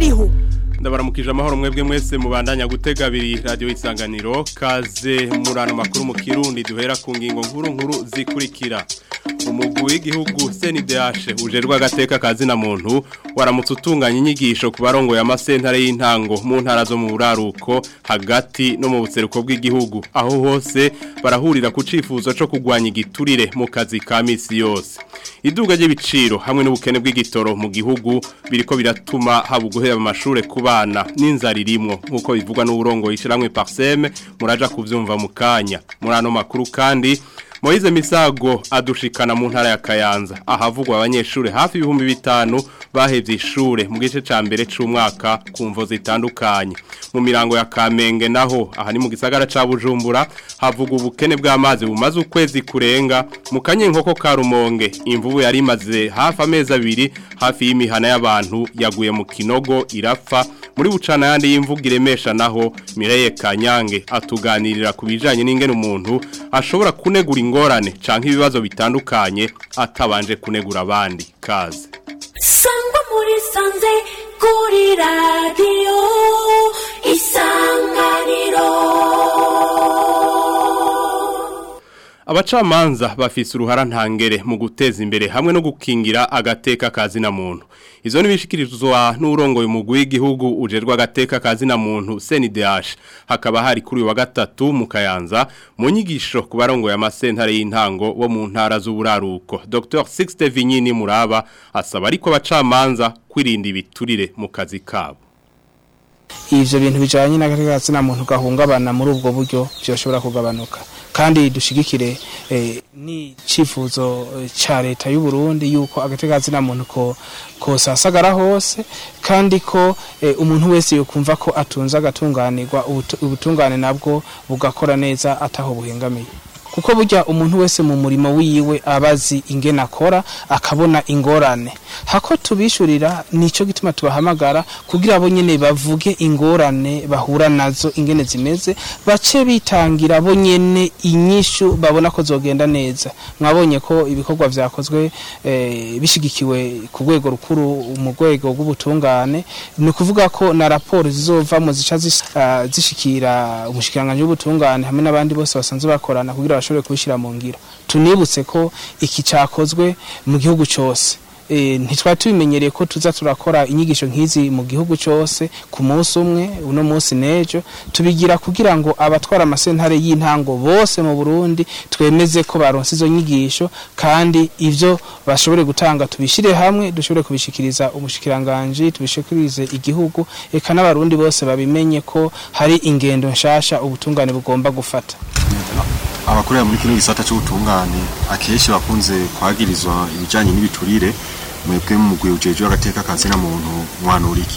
bariho ndabaramukije amahoro mwebwe mwese mubandanya gutega abiri radiyo isanganiro kaze murano makuru mu kirundi duhera ku ngingo nkuru nkuru zikurikira umugwi w'igihugu CNDH ujerwa agateka kazina muntu waramutse utunganya inyigisho ku barongo ya masentare y'intango mu ntara zo mu buraruko hagati no mu buseruko bw'igihugu aho hose barahurira ku cifuzo cyo kugwanya igiturire mu kazi ka misi yose iduga ry'ibiciro hamwe n'ubukene bw'igitoro mu gihugu biriko biratuma haba uguhera amashure ku bana n'inzara irimwo nk'uko bivugwa n'uburongo yishiramwe Parseme muraja kuvyumva mu kanya muri ano makuru kandi Moize Misago adushikana mu ntara ya Kayanza ahavugwa abanyeshure hafi ibihumbi bitanu bahevye ishure mu gice ca mbere c'umwaka ku mvo zitandukanye mu mirango ya Kamenge naho aha ni mu gisagara ca Bujumbura havugwa ubukene bw'amazi bumaze ukwezi kurenga mu kanye nkoko ka Rumonge imvubu yari imaze hafi amezi abiri hafi y'imihana y'abantu yaguye mu kinogo irapfa muri bucana yandi y'imvugo iremesha naho Mireye Kanyange atuganirira ku bijanye n'ingene umuntu ashobora kunegura ingorane canke ibibazo bitandukanye atabanje kunegura abandi kaze sangwa muri sanze kuri radiyo isanganiro Abacamanza bafise uruhara ntangere mu guteza imbere hamwe no gukingira agateka kazina muntu. Izo nibishikirizwa n'urongoye umugwi w'igihugu ujerwa agateka kazina muntu CNDH. Hakaba hari kuri wa gatatu mu Kayanza mu nyigisho ku barongoye amasentare y'intango wo mu ntara z'uburaruko. Dr. Sixte Vinyini Muraba asaba ariko abacamanza kwirinda ibiturire mu kazi kabo. ivyo bintu bijanye n'agatekazina muntu gahungabana muri ubwo buryo byoshobora kugabanuka kandi dushigikire eh, ni cifuzo eh, ca leta y'u Burundi yuko agatekazina muntu ko ko sasagara hose kandi ko eh, umuntu wese yokumva ko atunza agatunganirwa ubutu- ubutungane nabwo bugakora neza ataho buhengamiye kuko burya umuntu wese mu murimo wiwe abazi ingene akora akabona ingorane hako tubishurira nico gituma tubahamagara kugira abo nyene bavuge ingorane bahura nazo ingene zimeze bace bitangira bo nyene inyishu babona ko zogenda neza mwabonye ko ibikorwa vyakozwe eh, bishigikiwe ku rwego rukuru mu rwego rw'ubutungane ni ukuvuga ko na raporo zizovamo zica zis- ah, zishikira umushikiranganji w'ubutungane hamwe n'abandi bose basanzwe bakorana kugira bashobore kubishyira mu ngiro tunibutse ko iki cyakozwe mu gihugu cyose Eh, ntitwari tubimenyereye ko tuza turakora inyigisho nk'izi mu gihugu cyose ku munsi umwe uno munsi n'ejo tubigira kugira ngo abatwara amasentare y'intango bose mu burundi twemeze ko baronse izo nyigisho kandi ivyo bashobore gutanga tubishyire hamwe dushobore kubishikiriza umushikiranganji tubishikirize igihugu eka n'abarundi bose babimenye ko hari ingendo nshasha ubutungane bugomba gufata abakorera muri kino gisata cy'ubutungane akenshi bakunze kwagirizwa ibijyanye n'ibiturire mwebwe mu mugwi ujejwe agateka kazina muntu mwanura iki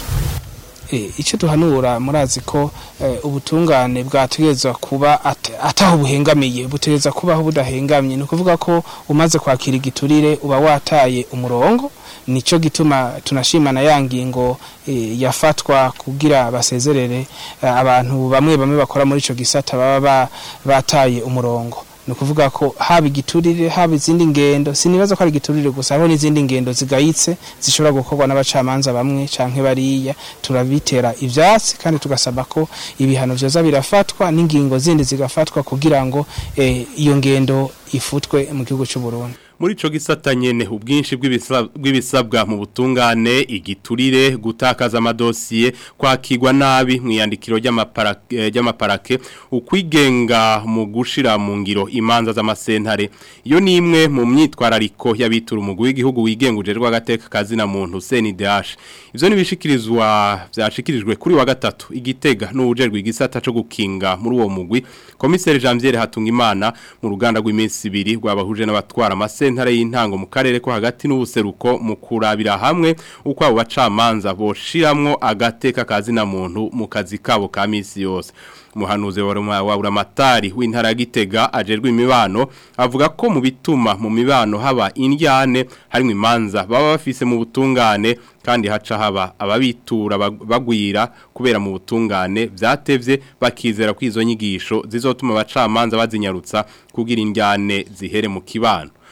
Eh, icyo duhanura murazi ko eh, ubutungane bwategerezwa kuba at- ataho buhengamiye butegereza kubaho budahengamye ni ukuvuga ko umaze kwakira igiturire uba wataye umurongo nico gituma tunashimana ya ngingo eh, yafatwa kugira basezerere eh, abantu bamwe bamwe bakora muri ico gisata baba ba- bataye umurongo ni ukuvuga ko haba igiturire haba izindi ngendo sinibaza ko ari igiturire gusa hariho n'izindi ngendo zigayitse zishobora gukorwa n'abacamanza bamwe canke bariya turabitera ivyatsi kandi tugasaba ko ibihano vyoza birafatwa n'ingingo zindi zigafatwa kugira ngo eh, iyo ngendo ifutwe mu gihugu c'u Burundi muri ico gisata nyene ubwinshi bw'ibisa- bw'ibisabwa mu butungane igiturire gutakaza amadosiye kwakirwa nabi mu iyandikiro ry'amapara- eh, ry'amaparake ukwigenga mu gushira mu ngiro imanza z'amasentare iyo ni imwe mu myitwarariko y'abitura umugwi w'igihugu wigenguje rw'agateka kazina muntu CNDH ivyo nibishikirizwa vyashikirijwe kuri wa gatatu igitega n'uwujerwe igisata co gukinga muri uwo mugwi komiseri Janvier Hatungimana mu ruganda rw'iminsi ibiri rwabahuje n'abatwara amasentare y'intango mu karere ko hagati n'ubuseruko mu kurabira hamwe uko abo bacamanza boshiramwo agateka kazina muntu mu kazi kabo ka misi yose umuhanuzi wa Roma- wa Buramatari w'intara ya Gitega ajerwe imibano avuga ko mu bituma mu mibano haba indyane harimo imanza baba bafise mu butungane kandi haca haba ababitura bag- bagwira kubera mu butungane vyatevye bakizera ko izo nyigisho zizotuma abacamanza bazinyarutsa kugira indyane zihere mu kibano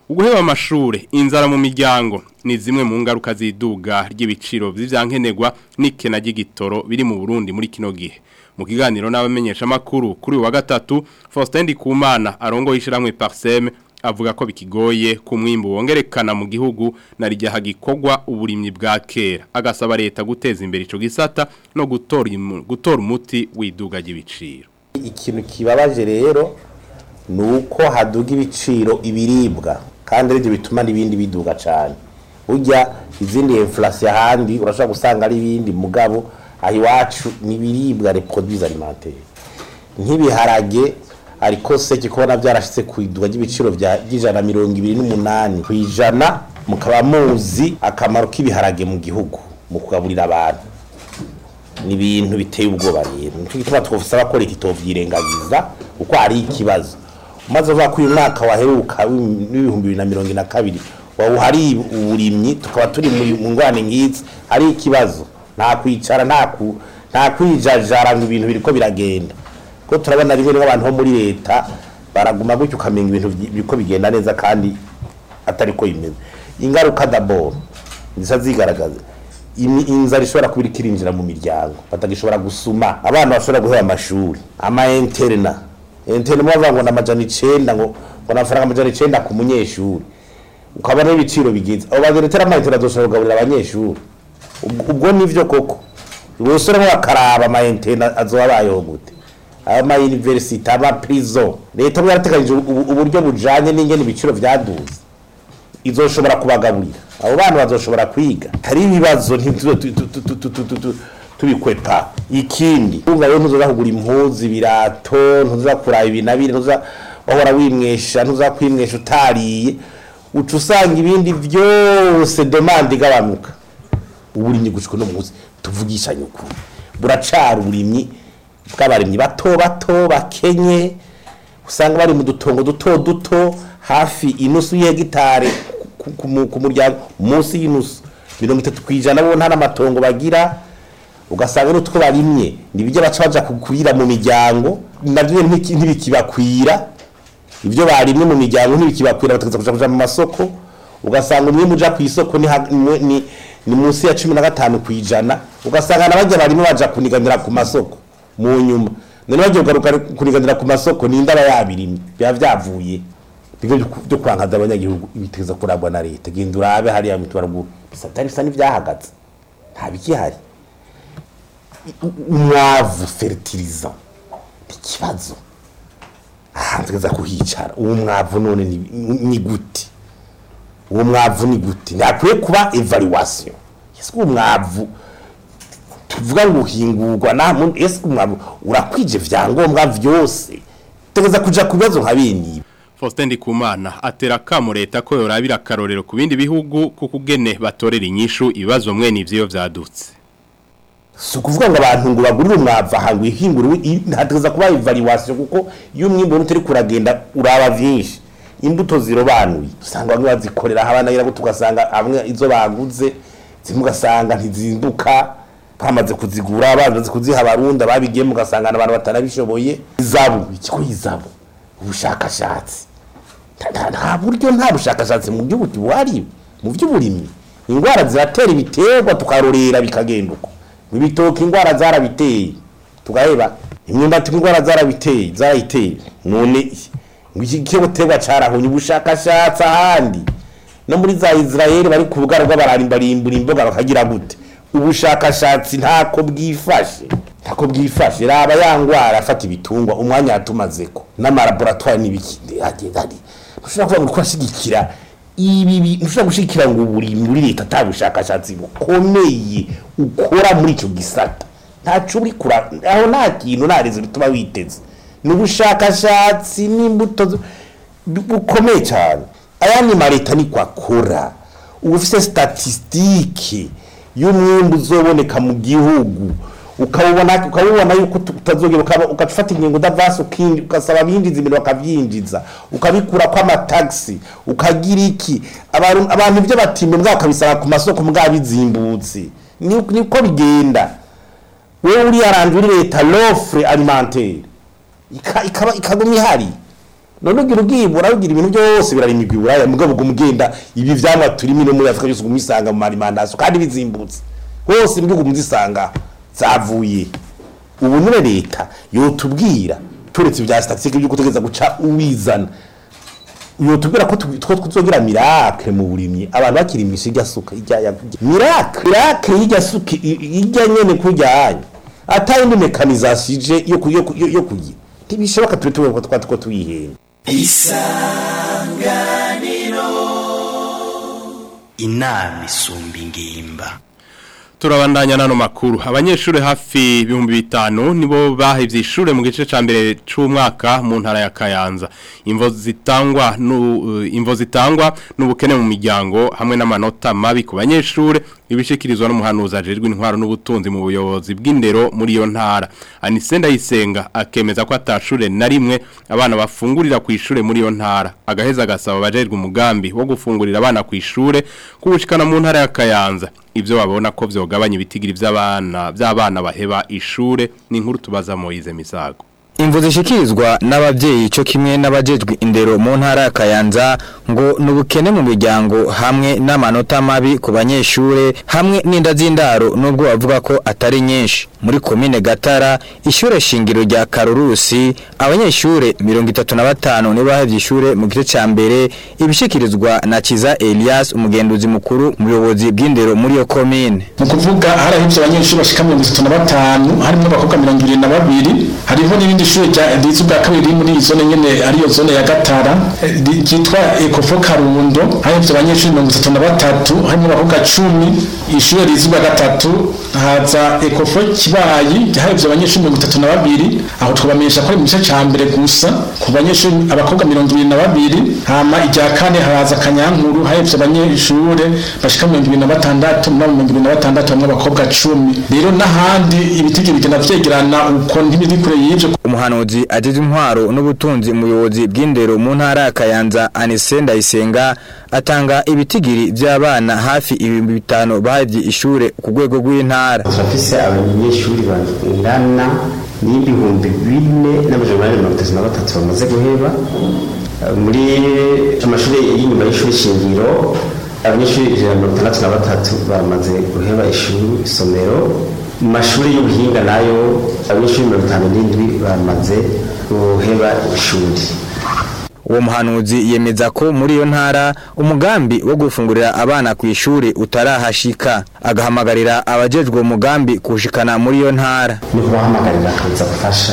uguheba amashure inzara mu miryango ni zimwe mu ngaruka ziduga ry'ibiciro vy'ivyankenerwa n'ikena ry'igitoro biri mu Burundi muri kino gihe mu kiganiro n'abamenyesha makuru kuri uyu wa gatatu Faustin Ndikumana arongo yishiramwe Parsem avuga ko bikigoye ku mwimbu wongerekana mu gihugu na rijya hagikogwa uburimyi bwa kera agasaba leta guteza imbere ico gisata no gutora imu- gutora umuti widuga ry'ibiciro ikintu kibabaje rero ni uko haduga ibiciro ibiribwa kandi aribyo bituma n'ibindi biduga cyane burya izindi inflation ahandi urashobora gusanga ari ibindi mugabo aho iwacu ni ibiribwa reproduits alimentaires nk'ibiharage ariko se kubona byarashyize ku iduga ry'ibiciro bya by'ijana na mirongo ibiri n'umunani ku ijana mukaba muzi akamaro k'ibiharage mu gihugu mu kugaburira abantu ni ibintu biteye ubwoba rero nicyo gituma twasaba ko leta itovyirengagiza kuko hari ikibazo umaze uvuga ko uyu mwaka waheruka w'ibihumbi bibiri na mirongo ine na kabiri wawuhari uburimyi tukaba turi muri- mu ngwane nk'izi hari ikibazo nta kwicara nta ku nta kwijajara ngo ibintu biriko biragenda ko turabona rimwe rimwe abantu bo muri leta baraguma gutyo ukamenya ibintu byi- biriko bigenda neza kandi atari ko bimeze ingaruka daboro zisa zigaragaza imi- inzara ishobora kuba iriko irinjira mu miryango batagishobora gusuma abana bashobora guheba amashuri ama interna interna bavuga ngo n'amajana icenda ngo ngo n'amafaranga amajana icenda ku munyeshuri ukabona n'ibiciro bigize abo bageretera ama interna azoshobora kugaburira abanyeshuri ubwo ubwo nivyo koko bose rero bakaraba ama interna azoba abayeho gute ama university ama prison leta bwo yarateganyije ubu- uburyo bujanye n'ingene ibiciro vyaduze izoshobora kubagaburira abo bana bazoshobora kwiga hari ibibazo ntituzo tu- tu- tu- tu- tu- tu- tu- tu- tubikwepa ikindi urumva rero ntuzoza kugura impuzu ibirato ntuzoza kuraba ibi na biri ntuzoza wahora wimwesha ntuzoza kwimwesha utariye uca usanga ibindi byose demande igabanuka uburimyi gushika no munsi tuvugishanye ukuri buracara uburimyi bw'abarimyi bato bato bakenye usanga bari mu dutongo duto duto hafi inusu y'hegitare ku- ku mu- ku muryango munsi y'inusu mirongo itatu ku ijana bo nta n'amatongo bagira ugasanga n'utwo barimye nibijya baca baja kukwira mu miryango navyo ntiki- ntibikibakwira ibyo barimye mu miryango ntibikibakwira bategeza kuja kuja mu masoko ugasanga umwe muja ku isoko ni, ha- ni, ni, ni munsi ya cumi na gatanu ku ijana ugasanga nabajya barimwe baja kuniganira ku masoko mu nyuma none bagiye kugaruka kuniganira ku masoko ni indaba yabirimye biba vyavuye bigo byo kwankaza abanyagihugu ibitegeza kuragwa na leta genda urabe hariya mitubaruguru bisatari bisa n'ivyahagaze nta bikihari umwavu fertilizer ikibazo ahantu tugeza kuhicara uwo mwavu none ni, ni gute uwo mwavu ni gute ntakwiye kuba evaluation ese uwo mwavu tuvuga ngo uhingurwa nta muntu ese umwavu urakwije vyangombwa vyose tugeza kuja ku bibazo nka bene ibi Faustin Ndikumana atera kamo leta ko yorabira akarorero ku bindi bihugu kuko ugene batorera inyishu ibibazo mwe n'ivyo vyadutse si ukuvuga ngo abantu ngo bagurire umwavu aha ngo ihingure ntategeza kuba evaluation kuko iyo umwimbu utari kuragenda uraba vyinshi imbuto zirobanuye usanga bamwe bazikorera aho abana yirago tugasanga amwe izo baguze zimwe ugasanga ntizimbuka bamaze kuzigura bamaze kuziha abarundi ababigiyemo ugasanga abantu batanabishoboye izabu ikigo izabu ubushakashatsi Nta- nta- nta buryo nta bushakashatsi mu gihugu buhari mu by'uburimyi indwara ziratera ibiterwa tukarorera bikagenda uko ibitoki indwara zarabiteye tugaheba imyumbati indwara zarabiteye zarayiteye none ngo iki giterwa carahonye ubushakashatsi ahandi no muri za Israel bari ku bugara bw'abarimbarimbura imboga bakagira gute ubushakashatsi ntako bwifashe ntako bwifashe raba ya ngwara afata ibitungwa umwanya yatumazeko n'amalaboratoire n'ibiki agenda ari ntushobora kuvuga ngo kurashigikira ibi bi- ntushobora gushigikira ngo buri muri leta ata bushakashatsi bukomeye ukora muri icyo gisata ntaco uri kura aho nta kintu nta rezo bituma witeze ni ubushakashatsi n'imbuto zo- bukomeye cyane ayandi ma leta niko akora uba ufise statisitike y'umwimbu uzoboneka mu gihugu ukabubona ukabubona yuko utu- utazogera ukaba ugafata ingingo udavasi ukindi ugasaba abinjiza ibintu bakavyinjiza ukabikura ko amatagisi ukagira iki abantu abantu ibyo batimba mbwa bakabisaba ku masoko mbwa bizimbutse Ni- niko bigenda wewe uri yaranje uri leta l'offre alimentaire Ika- ikaba ikaguma ihari none ugira ubwibura ugira ibintu byose birarimigwa iburaya mugabo ubwo mugenda ibi vyamwa turimo no muri Afrika byose ugumisanga mu marimandasi kandi bizimbutse hose mu bihugu muzisanga zavuye ubu none leta yotubwira turetse ibya statistique by'uko tugeza guca uwizana yotubwira ko tu- two tuzogira miracle mu burimyi abantu bakirimisha irya suka irya ya- miracle miracle y'irya suka i- i- irya nyene kujyanye atari indi mekanisation ije yo ku- yo ku- yo yo kugira ntibishoboka tube tube ko twatuko tuyihenda inama isumba ingimba turabandanya nano makuru abanyeshuri hafi ibihumbi bitanu nibo bahevye ishure mu gice ca mbere c'umwaka mu ntara ya Kayanza imvo zitangwa nu imvo zitangwa n'ubukene mu miryango hamwe n'amanota mabi ku banyeshure ibishikirizwa n'umuhanuzi ajejwe intwaro n'ubutunzi mu buyobozi bw'indero muri iyo ntara Anisenda yisenga akemeza ko atashure na rimwe abana bafungurira ku ishure muri iyo ntara agaheza agasaba abajejwe umugambi wo gufungurira abana ku ishure kubushikana mu ntara ya Kayanza ibyo babona ko vyogabanya ibitigiri by'abana by'abana baheba ishure ni inkuru tubaza Moize Misago Imvu zishikirizwa n'abavyeyi cyo kimwe n'abajejwe indero mu ntara ya Kayanza ngo nubukene mu miryango hamwe n'amanota mabi ku banyeshure hamwe n'inda z'indaro nubwo bavuga ko atari nyinshi muri komine Gatara ishure shingiro rya Karurusi abanyeshure 35 nibo bahevye ishure mu gice ca mbere ibishikirizwa na Kiza Elias umugenduzi mukuru mu buyobozi bw'indero muri yo komine mu kuvuga harahivye abanyeshuri bashika mirongo itatu na batanu harimo abakobwa mirongo ibiri na babiri hariho n'irindi shuri rya riza ubwa kabiri riri muri iyi zone nyene ariyo zone ya gatara eh, ri- ryitwa ekofo karundo harahivye abanyeshuri mirongo itatu na batatu harimo abakobwa cumi ishure riza ubwa gatatu haza ekofo kibayi harahivye abanyeshuri mirongo itatu na babiri aho twabamenyesha ko ari mu gice ca mbere gusa ku banyeshuri abakobwa mirongo ibiri na babiri hama irya kane haraza kanyankuru harahivye abanyeshure bashika mirongo ibiri na batandatu muri abo mirongo ibiri na batandatu hamwe abakobwa cumi rero n'ahandi ibitigi bigenda vyegerana uko ntibiri kure y'ivyo umuhanuzi agize intwaro n'ubutunzi umuyobozi bw'indero mu ntara ya Kayanza Anise Ndayisenga atanga ibitigiri by'abana hafi ibihumbi bitanu bahevye ishure ku rwego rw'intara turafise abanyeshuri bangana n'ibihumbi bine n'amajana ane mirongo itatu na batatu bamaze guheba Eh, muri amashuri y'inyuma y'ishuri shingiro abanyeshuri ijana na mirongo itandatu na batatu bamaze guheba ishuri isomero mu mashuri y'ubuhinga nayo abanyeshuri mirongo itanu n'indwi bamaze guheba ishuri uwo muhanuzi yemeza ko muri iyo ntara umugambi wo gufungurira abana ku ishuri utarahashika agahamagarira abajejwe uwo mugambi kuwushikana muri iyo ntara ni kubahamagarira kuza gufasha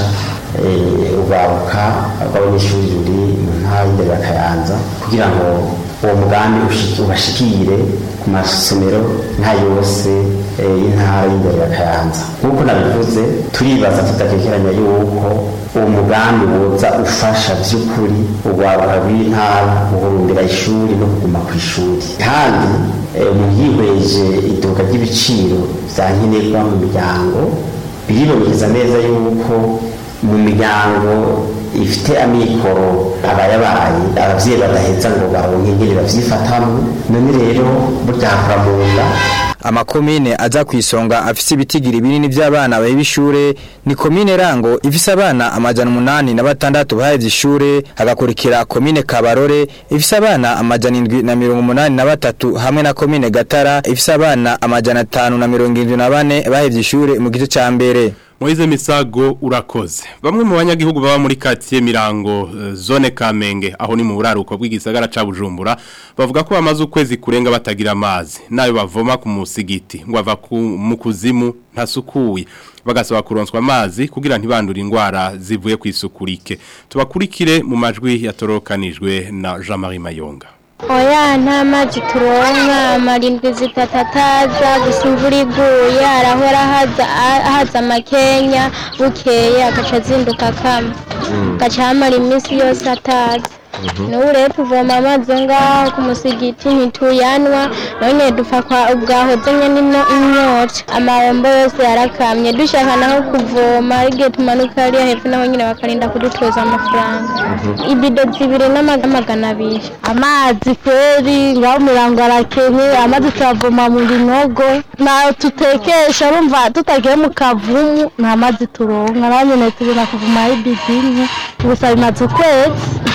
eh, urwaruka rw'abanyeshuri ruri mu ntara y'indero ya kayanza kugira ngo uwo mugambi ushi- ubashikire ku masomero nka yose eh, y'intara y'indero ya kayanza nk'uko nabivuze turibaza tudakekeranya yuko uwo mugambi woza ufasha by'ukuri urwaruka rw'intara guhurumbira ishuri no kuguma ku ishuri kandi eh, umuntu yihweje iduka ry'ibiciro vya nkenerwa mu miryango biribonekeza neza yuko mu miryango ifite amikoro abayabaye abavyeyi badaheza ngo baronke ingene bavyifatamwo none rero burya hakora mu nda amakomine aza ku isonga afise ibitigiri binini by'abana baheba ishure ni komine rango ifise abana amajana umunani na batandatu bahevye ishure hagakurikira komine kabarore ifise abana amajana indwi na mirongo umunani na batatu hamwe na komine gatara ifise abana amajana atanu na mirongo indwi na bane bahevye ishure mu gice ca mbere Moize Misago urakoze. Bamwe mu banyagihugu baba muri quartier Mirango eh, zone Kamenge aho ni mu buraruko bw'igisagara ca Bujumbura bavuga ko bamaze ukwezi kurenga batagira amazi nayo bavoma ku musigiti ngo ava ku mu kuzimu ntasukuye bagasaba kuronswa amazi kugira ntibandure indwara zivuye ku isukurike tubakurikire mu majwi yatorokanijwe na Jean-Marie Mayonga oya nta mazi turonka amarindwi zitatu ataza gusa imvura iguye arahora haza haza amakenya bukeye agaca azinduka akama gaca hamara iminsi yose ataza n'ubu rero tuvoma amazi ngaho ku musigiti ntituyanwa none dupfa kwa ubwahoze nyine ino inyota amabombo yose yarakamye dushaka naho kuvoma igihe tumanuka hariya hepfo naho nyine bakarinda kudutoza amafaranga ibido zibiri n'amagana abiri amazi kweri ngaho umurango arakenye amazi tuyavoma mu binogo ntayo tutekesha urumva tutagiye mu kavumu nta mazi turonka naho nyine tubona kuvoma ibidini gusa bimaze ukwezi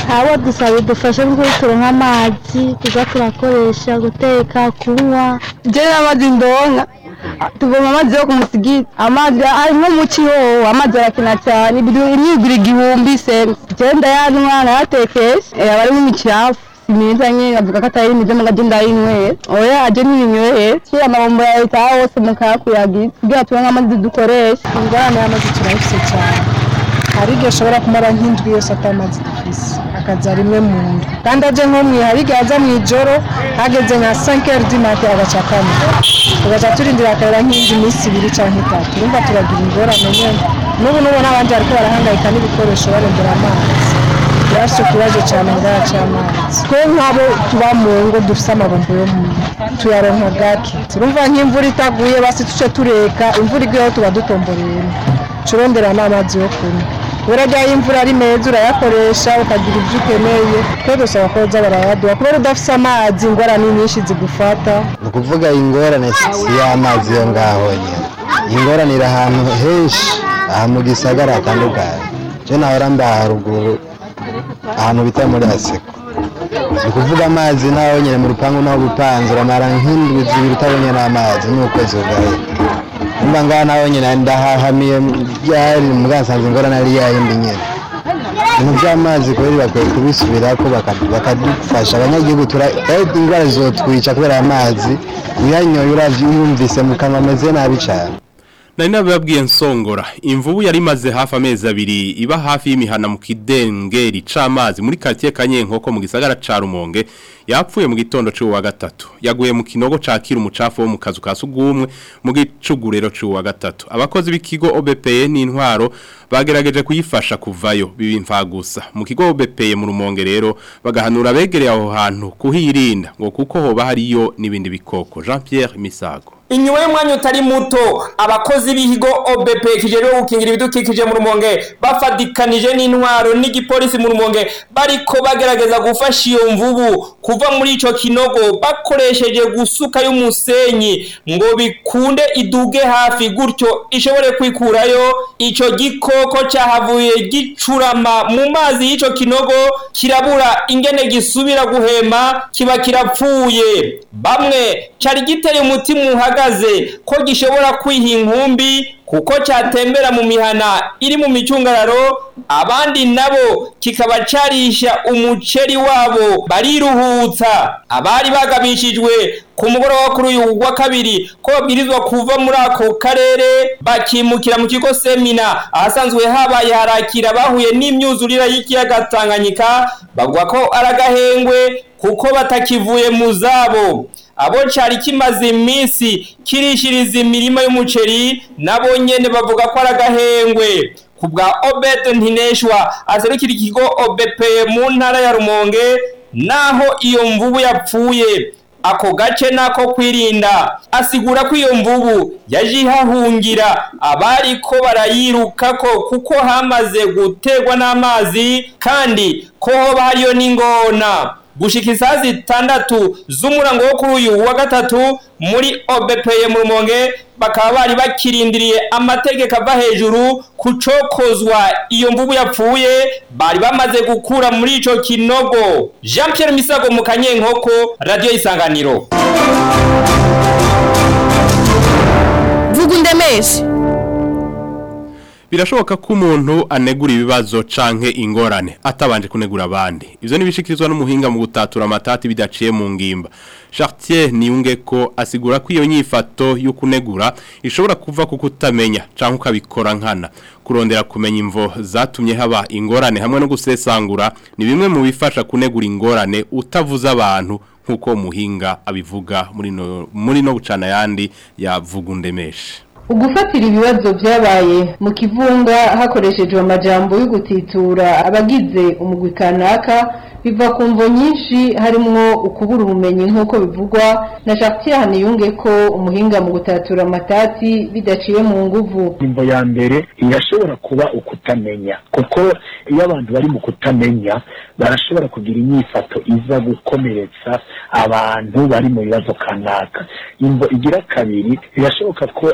abo dusaba idufashe nko turonka amazi tuza turakoresha guteka kunywa jewe n'amazi ndonka tuvoma amazi yo ku musigiti amazi ari nko mu kihoho amazi arakina cyane imyigura igihumbi sense jewe ndayanywa nayatekesha eh, aba arimo imicafu meza nyine avuga ko atari meza mu gaje ndayinywera oya aje n'ibinywera kira amabombo ya leta aho hose mukayakuyagiza kugira turonke amazi dukoresha ingorane y'amazi turayifise cyane hari igihe ashobora kumara nk'indwi yose atamazi dufise akaza rimwe mu nda kandi aje nko mwe hari igihe aza mu ijoro hageze nka 5 heures du matin agaca kane tugaca turindira akarera nk'indi minsi ibiri canke itatu urumva turagira ingorane nyene n'ubu n'ubona abandi bariko barahangayika n'ibikoresho barondera amazi turafise ikibazo cane ngaha c'amazi twe nk'abo tuba mu ngo dufise amabombo yo mu tuyaronka gake turumva nk'imvura itaguye basi tuce tureka imvura iguyeho tuba dutomboreyemo turondera n'amazi yo kunywa urajya imvura ari meza urayakoresha ukagira ibyo ukeneye twe dusaba ko baza barayaduha kubera udafise amazi ingorane nyinshi zigufata ni ukuvuga ingorane si y'amazi yo ngaho nyine ingorane iri ahantu henshi aha mu gisagara hatandukanye cyo nahora mba haruguru ahantu bita muri aseko ni ukuvuga amazi naho nyine mu rupangu naho gupanze uramara nk'indwi zibiri utabonye n'amazi n'ukwezi ugahita mba ngaha naho nyine ndahahamiye byari mugasanze ingorane ari yayindi nyine ibintu by'amazi kubera bakwiye kubisubirako baka- bakadufasha abanyagihugu tura eh, indwara zizotwica kubera amazi uyanyoye uravye uyumvise mu kanwa ameze nabi cane Nari nababwiye nsongora imvubu yari imaze hafi amezi abiri iba hafi y'imihana mu kidengeri c'amazi muri quartier Kanyenkoko mu gisagara ca Rumonge yapfuye mu gitondo c'uwa gatatu yaguye mu kinogo cakira umucafu wo mu kazu ka sugumwe mu gicugurero c'uwa gatatu abakozi b'ikigo OBPE n'intwaro bagerageje kuyifasha kuvayo bibi imfagusa mu kigo OBPE mu Rumonge rero bagahanura begereye aho hantu kuhirinda ngo kuko hoba hariyo n'ibindi bikoko Jean Pierre Misago inyuma y'umwanya utari muto abakozi b'ikigo OBP kijejwe gukingira ibidukikije mu rumonge bafadikanije n'intwaro n'igipolisi mu rumonge bariko bagerageza gufasha iyo mvubu kuva muri ico kinogo bakoresheje gusuka y'umusenyi ngo bikunde iduge hafi gutyo ishobore kwikurayo ico gikoko cahavuye gicurama mu mazi y'ico kinogo kirabura ingene gisubira guhema kiba kirapfuye bamwe cari giteye umutima uhagaze ko gishobora kwiha inkumbi kuko cyatembera mu mihana iri mu micungararo abandi nabo kikaba carisha umuceri wabo bariruhutsa abari bagabishijwe ku mugoroba kuri uyu wa kabiri ko babwirizwa kuva muri ako karere bakimukira mu kigo semina ahasanzwe habaye harakira bahuye n'imyuzurira y'ikiyaga Tanganyika bavuga ko aragahengwe kuko batakivuye mu zabo abo cari kimaze iminsi kirishiriza imirima y'umuceri nabo nyene bavuga ko aragahengwe ku bwa Obed Ntineshwa aserukira ikigo OBP mu ntara ya Rumonge naho iyo mvubu yapfuye ako gace nako kwirinda asigura ko iyo mvubu yaje ihahungira abari ko barayirukako kuko hamaze gutegwa n'amazi kandi ko hoba hariyo n'ingona gushika isaha zitandatu z'umurango wo kuri uyu wa gatatu muri OBPE mu Rumonge bakaba bari bakirindiriye amategeko ava hejuru kucokozwa iyo mvubu yapfuye bari bamaze gukura muri ico kinogo Jean Pierre Misago mu Kanyenkoko Radio Isanganiro vuga undemeshe Birashoboka ko umuntu anegura ibibazo canke ingorane atabanje kunegura abandi. Ivyo nibishikirizwa n'umuhinga mu gutatura amatati bidaciye mu ngimba. Chartier niyunge ko asigura ko iyo nyifato yo kunegura ishobora kuva ku kutamenya canke ukabikora nkana. Kurondera kumenya imvo zatumye haba ingorane hamwe no gusesangura ni bimwe mu bifasha kunegura ingorane utavuza abantu nkuko muhinga abivuga muri no muri no bucana yandi yavuga undemeshe. ugufatira ibibazo byabaye mu kivunga hakoreshejwe amajambo yo gutitura abagize umugwi kanaka biva ku mvo nyinshi harimwo ukubura ubumenyi nk'uko bivugwa na Jacques Haniyunge ko umuhinga mu gutatura amatati bidaciye mu nguvu imvo ya mbere irashobora kuba ukutamenya kuko iyo abantu bari mu kutamenya barashobora kugira inyifato iza gukomeretsa abantu bari mu bibazo kanaka imvo igira kabiri birashoboka ko ari imvo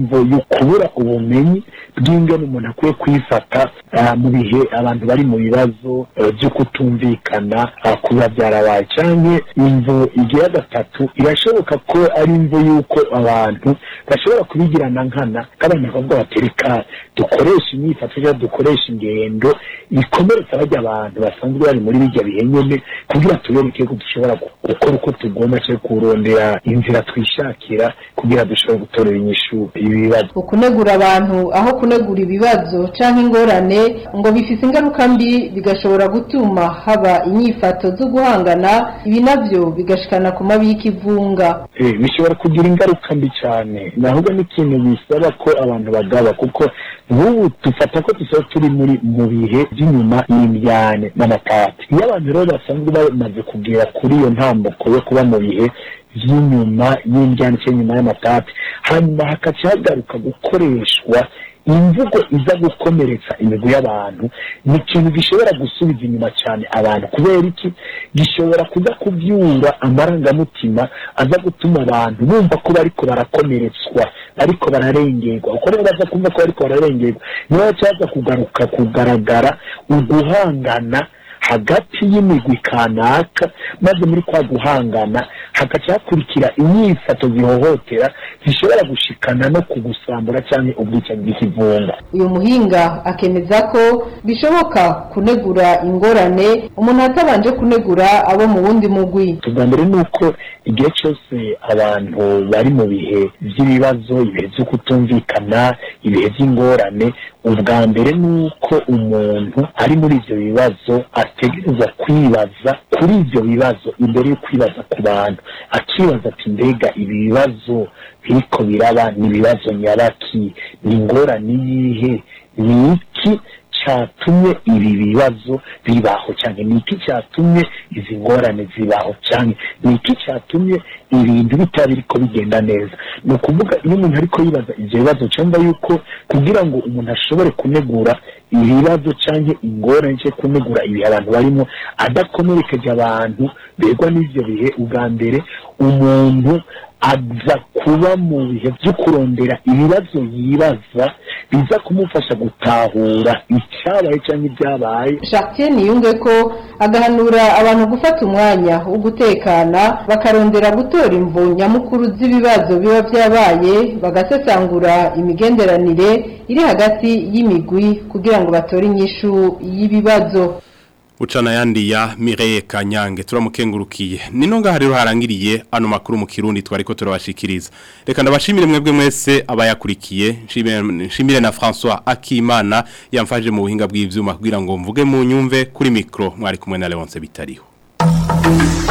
imvo yo kubura ubumenyi bw'ingene umuntu akwiye kwifata ah, mu bihe abantu bari mu bibazo eh, byo kutumvikana ah, kuba byarabaye cyangwa imvo igira gatatu irashoboka ko ari imvo y'uko abantu bashobora kubigirana nkana nk'abantu bakavuga bati reka dukoresha imyifato cyangwa dukoresha ingendo ikomeretsa bajya abantu basanzwe bari muri bijya bihe nyine kugira tubereke ko dushobora gu- gukora uko tugomba cyangwa kurondera inzira twishakira kugira dushobore gutorera inyishu ibi bibazo ukunegura abantu aho kunegura ibibazo canke ingorane ngo bifise ingaruka mbi bigashobora gutuma haba inyifato zo guhangana ibi navyo bigashikana ku mabi y'ikivunga Eh, bishobora kugira ingaruka mbi cyane nahubwo n'ikintu bisaba ko abantu bagaba kuko nk'ubu dufata ko dusa turi muri mu bihe by'inyuma y'imbyane n'amatati iyo abantu rero basanzwe bamaze kugera kuri iyo ntambuko yo kuba mu bihe by'inyuma y'imbyane cyangwa inyuma y'amatati hanyuma hakaca hagaruka gukoreshwa imvugo iza gukomeretsa imigwi y'abantu ni ikintu gishobora gusubiza inyuma cyane abantu kubera iki gishobora kuza kubyura amarangamutima aza gutuma abantu bumva ko bariko barakomeretswa bariko bararengerwa uko rero baza kumva ko bariko bararengerwa niho cyaza kugaruka kugaragara uguhangana hagati y'imigwi kanaka maze muri kwa guhangana hagaca hakurikira inyifato zihohotera zishobora gushikana no kugusambura cyangwa ubwicanyi bw'ikivunga uyu muhinga akemeza ko bishoboka kunegura ingorane umuntu atabanje kunegura abo mu wundi mugwi ubwa mbere ni uko igihe cyose abantu bari mu bihe by'ibibazo ibihe byo kutumvikana ibihe by'ingorane ubwa mbere ni uko umuntu ari muri ibyo bibazo ategereza kwibaza kuri ibyo bibazo imbere yo kwibaza ku bantu akibaza ati mbega ibi bibazo biriko biraba ni ibibazo nyabaki ni ingorane yihe ni iki cyatumye ibi bibazo bibaho cyane ni iki cyatumye izi ngorane zibaho cyane ni iki cyatumye ibintu bitaba biriko bigenda neza ni ukuvuga iyo umuntu ariko yibaza ibyo bibazo cyangwa yuko kugira ngo umuntu ashobore kunegura ibibazo cyangwa ingorane cyo kunegura ibihe abantu barimo adakomerekeje abantu begwa n'ibyo bihe ubwa mbere umuntu aza kuba mu bihe byo kurondera ibibazo yibaza biza kumufasha gutahura icyabaye cyangwa ibyabaye Chartier niyunge ko agahanura abantu gufata umwanya wo gutekana bakarondera gutora imvu nyamukuru z'ibibazo biba byabaye bagasesangura imigenderanire iri hagati y'imigwi kugira ngo batore inyishu y'ibibazo Ucana yandi ya Mireye Kanyange turamukengurukiye. Nino ngaha rero harangiriye ano makuru mu Kirundi twariko turabashikiriza. Reka ndabashimire mwebwe mwese abayakurikiye. Nshimire nshimire na François Akimana yamfaje mu buhinga bw'ivyuma kugira ngo mvuge mu nyumve kuri micro mwari kumwe na Leonce Bitariho.